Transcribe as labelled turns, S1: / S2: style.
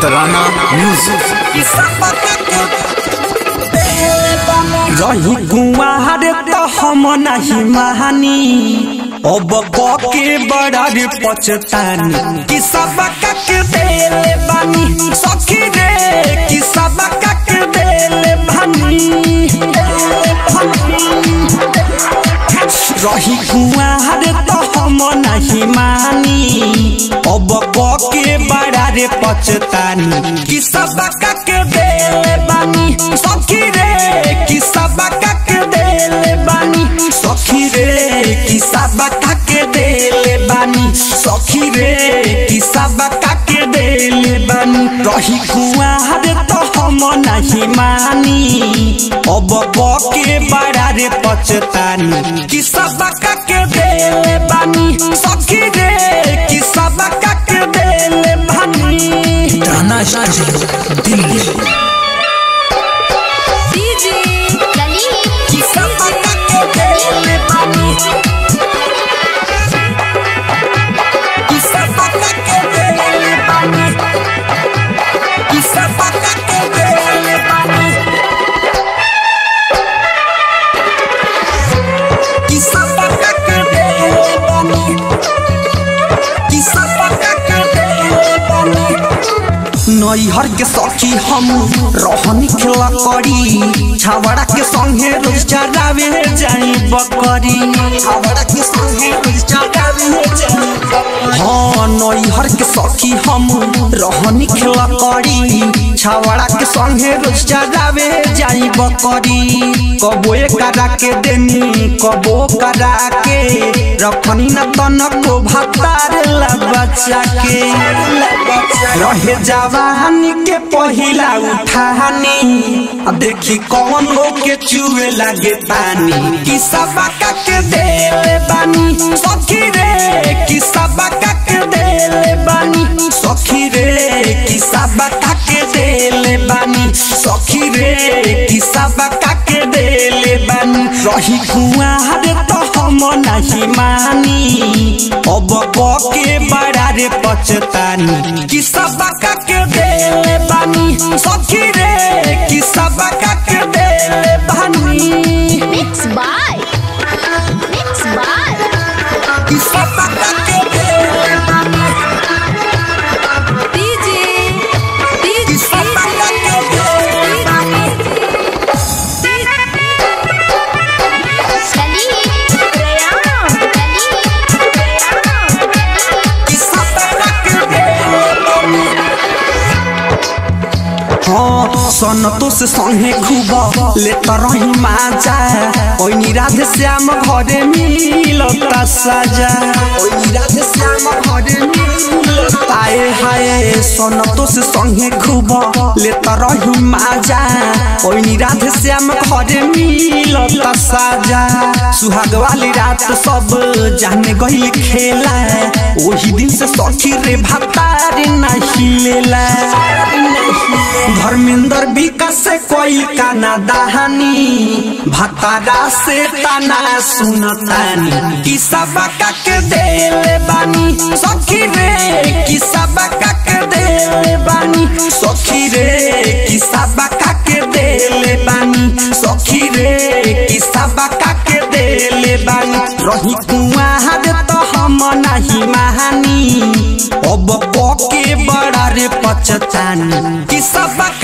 S1: तराना म्यूजिक
S2: रही गुआर तो हम नहीं महानी अब के बड़ा रे पछतानी कि सब के देले बानी सखी रे कि सब के देले बानी रही कुआर तो हम नहीं मानी अब के बड़ा रे पछतानी कि सब के देले बानी सखी रे कि सब के देले बानी सखी रे कि सब के देले बानी सखी रे कि सब के देले बानी रही कुआर तो हम नहीं मानी अब के बड़ा रे पछतानी कि सब के देले बानी सखी रे कि सब के देले बानी
S1: तराना स्टूडियो दिल्ली
S3: डीजे ललित
S2: कि सब के देले बानी कि सब के देले बानी कि सब के देले बानी कि सब के देले बानी कि सब के देले बानी नैहर के सखी हम रहनी खेला करी छावड़ा के संगे रोज चरावे जाई बकरी छावड़ा के संगे रोज चरावे जाई हाँ नैहर के सखी हम रहनी खेला करी छावड़ा के संगे रोज चरावे जाई बकरी कबो करा के देनी कबो करा के रखनी न तनको भातार ला बच्चा के रहे जवानी के पहिला उठानी अब देखी कौन हो के चुए लागे पानी कि सबका के देले बानी सखी रे कि सबका के देले बानी सखी रे कि सबका के देले बानी सखी रे कि सबका के देले बानी रही कुआर तो हम नहीं मानी अब के बड़ा रे पछतानी कि सबका के देले बानी सखी रे कि सबका के देले बानी
S3: मिक्स बाय मिक्स बाय
S2: कि सबका के देले बानी
S3: डीजे
S2: कि
S3: डीजे
S2: सबका के देले बानी
S3: ललित प्रयाम ललित
S2: कि सबका के देले बानी हाँ सनतो से संगे खूब लेता रही माजा ओइनी राधे श्याम घरे मिलता साजा ओइनी राधे श्याम घरे मिलता आए हाय सनतो से संगे खूब लेता रही माजा ओइनी राधे श्याम घरे मिलता साजा सुहाग वाली रात सब जाने गइल खेला ओही दिन से सखी रे भातारे नहीं लेला धर्मेंद्र विकास से कोई काना दहानी भतारा से तना सुनतानी कि सबका के देले बानी सखी रे कि सबका के देले बानी सखी रे कि सबका के देले बानी सखी रे कि सबका के देले बानी रही कुआर तो हम नहीं महानी अब के बड़ा रे पचतानी कि सबका